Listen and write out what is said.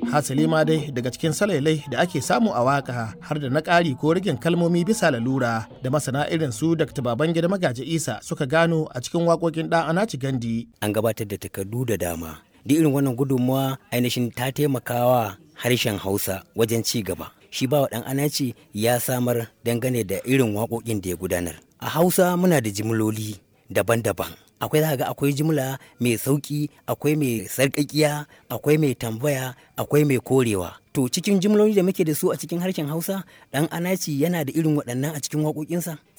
hasali ma dai daga cikin salailai da ake samu a waka har da na ƙari ko rigin kalmomi bisa lalura da masana irin su dr babangida magaji isa suka gano a cikin waƙoƙin ɗan anaci gandi an gabatar da takardu da dama duk irin wannan gudunmawa ainihin ta taimakawa harshen hausa wajen ci gaba shi ba ɗan anaci ya samar dangane da irin waƙoƙin da ya gudanar a hausa muna da jimloli daban-daban akwai za ga akwai jimla mai sauƙi akwai mai sarƙaƙiya akwai mai tambaya akwai mai korewa to cikin jimloli da muke da su a cikin harshen hausa ɗan anaci yana da irin waɗannan a cikin waƙoƙinsa